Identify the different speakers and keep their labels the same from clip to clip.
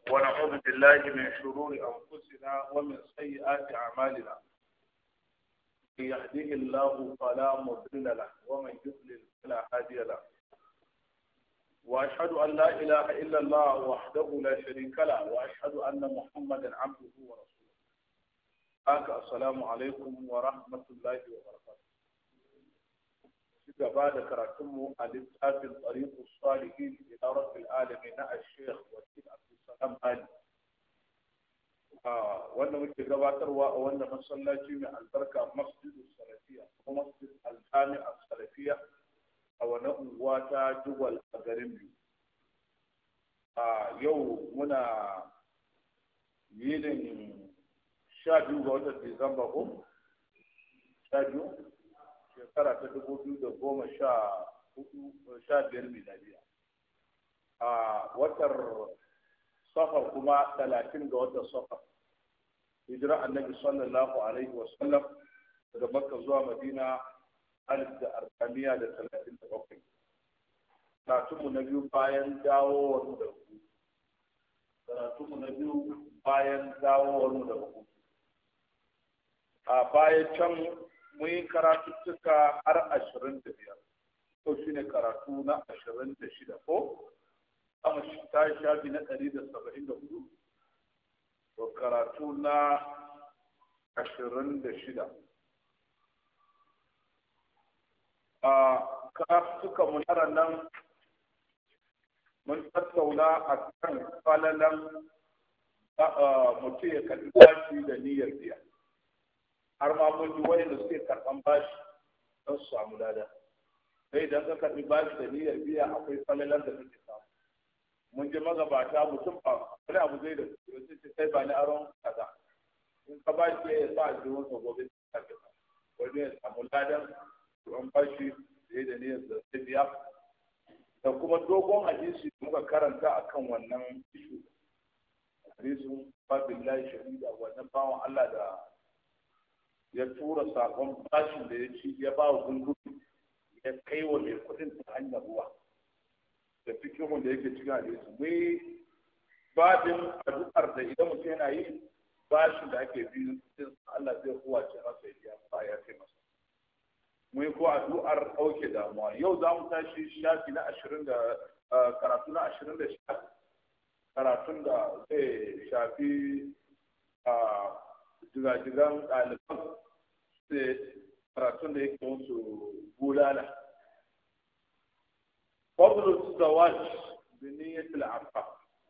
Speaker 1: ونعوذ بالله من شرور أنفسنا ومن سيئات أعمالنا من يهده الله فلا مضل له ومن يضلل فلا هادي له وأشهد أن لا إله إلا الله وحده لا شريك له وأشهد أن محمدا عبده ورسوله أك السلام عليكم ورحمة الله وبركاته gaba da karatunmu a littafin tsariƙu salihin ila rabbil alamin na al-sheikh wakil abdulsalam ali wanda muke gabatarwa a wannan masallaci mai albarka masjidu salafiya ko masjid al-jami salafiya a wani unguwa ta jubal a garin biyu a yau muna yinin sha biyu ga watan disamba ko sha biyu shekara ta dubu biyu da goma sha hudu sha biyar miladiya a watar safar kuma talatin ga watan safar hijira annabi sallallahu alaihi wa sallam daga makka zuwa madina alif da arba'amiya da talatin da bakwai karatunmu na biyu bayan dawowar mu da hutu karatunmu na biyu bayan dawowar mu da hutu a bayan can mun yi karatuttuka har ashirin da biyar ko shi ne karatu na ashirin da shida ko amma ta shafi na ɗari da saba'in da hudu to karatu na ashirin da shida a karatuka munara nan mun tattauna a kan falalan mutum ya kalli bashi da niyyar biya har ma mun ji wayanda suke karɓan bashi don su samu lada sai idan ka karɓi bashi da niyyar biya akwai falalar da kake samu mun ji magabata mutum ba wani abu zai da su ce kai ba ni aron kaza in ka bashi ya sa a jiwon sa gobe ka ke wani ya samu ladan an bashi da da niyyar da zai biya da kuma dogon hadisi muka karanta akan wannan ishu hadisin babillahi shahida wannan bawan Allah da ya tura sakon bashin da ya ci ya ba wa gungudu ya kai wa mai kudin ta hanyar ruwa da fikihun da yake cikin hadisi mai babin addu'ar da idan mutum yana yi bashin da ake bi Allah zai kowace masa ya biya ba ya kai masa mai ko addu'ar ɗauke damuwa yau za mu tashi shafi na ashirin da karatu na ashirin da shida karatun da zai shafi jigajigan ɗaliban sai karatun da yake musu bulala. Fadlul zawaj bi niyyatil afa.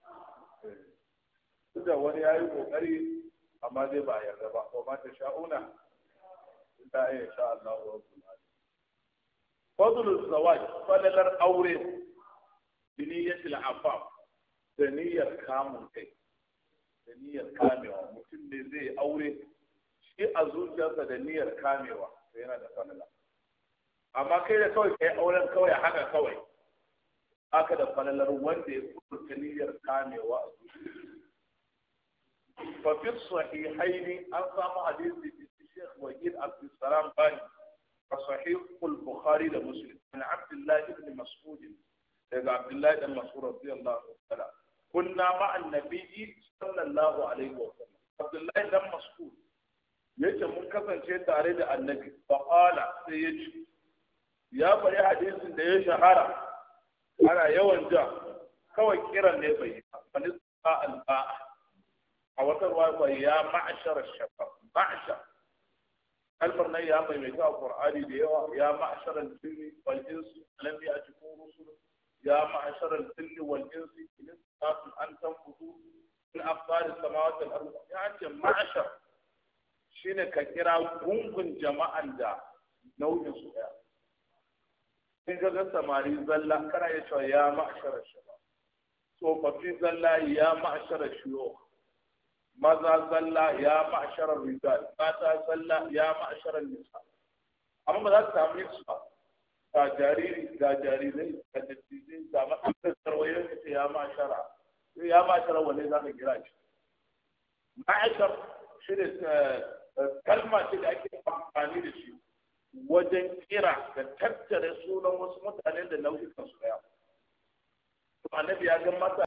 Speaker 1: Duk da wani yayi kokari amma dai ba yarda ba wa ma ta sha'una illa ya sha Allah wa rabbul alamin. Fadlul zawaj falalar aure bi niyyatil afa da niyyar kamun kai. da niyyar kamewa mutum ne zai aure shi a zuciyarsa da niyyar kamewa to yana da falala amma kai da kawai kai auren kawai haka kawai haka da falalar wanda ya furta niyyar kamewa a zuciyarsa fa fi sahihaini an samu hadisi da Sheikh Wahid Abdul Salam Bani a sahih al-Bukhari da Muslim an Abdullah ibn Mas'ud daga Abdullah ibn Mas'ud radiyallahu ta'ala kunna ma'an nabiyyi sallallahu alaihi wa sallam abdullahi dan mas'ud yace mun kasance tare da annabi fa qala sai yace ya bari hadisin da ya shahara ana yawan ja kawai kiran ne bai wani sa alba'a a wata ruwa ya ma'ashar shafa ma'ashar kalmar nan ya maimaita a qur'ani da yawa ya ma'ashar al-jinni wal insi lam ya'tikum rusul ya ma'ashar al-jinni wal insi in استطعتم أن تنفذوا من أقطار السماوات والأرض يعني معشر shine ka kira gungun jama'an da nau'in su ɗaya in ka ga samari zalla kana ya cewa ya ma'ashara shaba tsofaffi zalla ya ma'ashara shiyo maza zalla ya ma'ashara rijal mata zalla ya ma'ashara nisa amma ba za ka samu su ba ga jariri ga jarirai ga dattijai ga matsalar tarwayar ka ce ya ma'ashara ya ma'ashara wanne za ka kira shi ma'ashar shi ne kalma ce da ake amfani da shi wajen kira da tattare sunan wasu mutane da nau'ikan su daya to annabi ya ga masa